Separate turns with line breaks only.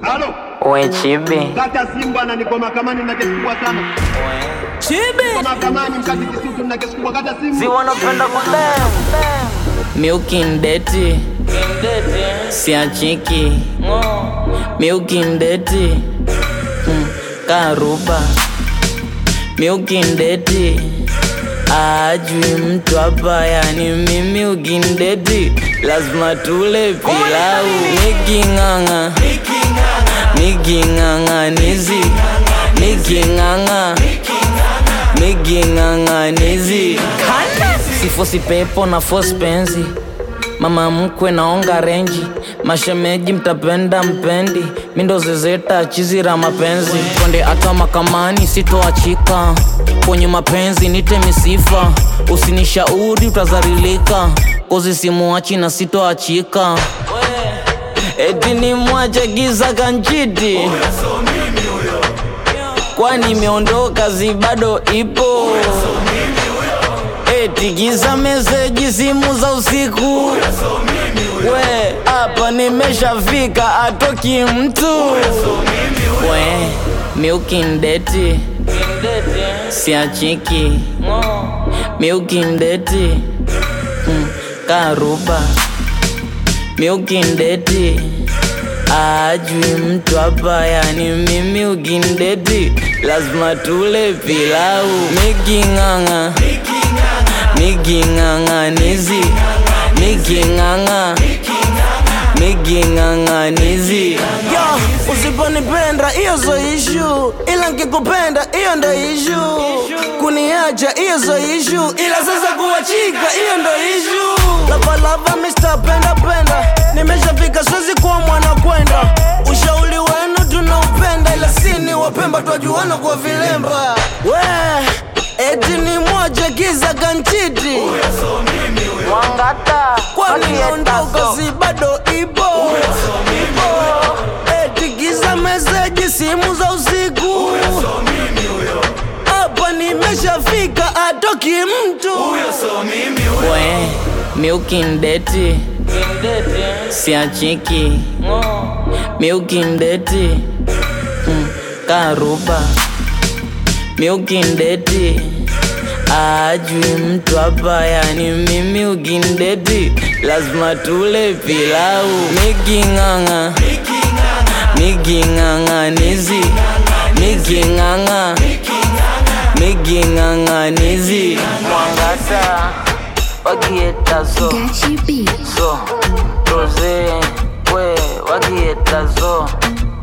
Halo,
We chibi
kata Simba na niko mahakamani na kesi kubwa sana. Niko mahakamani mkazi Kisutu na kesi kubwa kata
si
Simba.
wanapenda kudem miukindeti siachiki miukindeti mm, karuba miukindeti ajui mtu hapa yani mimi ukindeti lazima tule pilau niking'ang'a niking'ang'anizi niking'ang'a niking'ang'anizi sifosi pepo na fosi penzi mama mkwe naonga renji mashemeji mtapenda mpendi mindo zezeta chizira mapenzi twende hata makamani sitoachika kwenye mapenzi nite misifa usinishauri utazarilika kozi simuachi na sitoachika eti ni mwache giza kanchiti kwani imeondoka zi bado ipo eti giza meseji simu za usiku we hapa nimeshafika atoki mtu we miukindeti siachiki miukindeti mm, karuba miukindeti ajui mtu hapa yani mimi ukindeti lazima tule pilau miking'ang'a miking'ang'anizi miking'ang'a miking'ang'anizi
Yo, usiponipenda hiyo zo ishu, ila nkikupenda hiyo ndo ishu. Kuniacha hiyo zo ishu, ila sasa kuachika hiyo ndo ishu. Lavalava Mr. Penda Penda, nimeshafika siwezi kuwa mwana kwenda. Ushauri wenu tunaupenda, ila sini wapemba twajuana kwa vilemba. We, eti ni moja giza kanchiti,
mwangata
kwani naondoka si bado ipo eti giza meseji simu za usiku hapa nimeshafika atoki mtu
we miukindeti siachiki miukindeti mm, karuba miukindeti ajui mtu hapa yani mimi ukindeti lazima tule pilau miking'ang'a miking'ang'anizi miking'ang'a miking'ang'anizi mwangata wakietazo
Gachi B.
so roze we wakietazo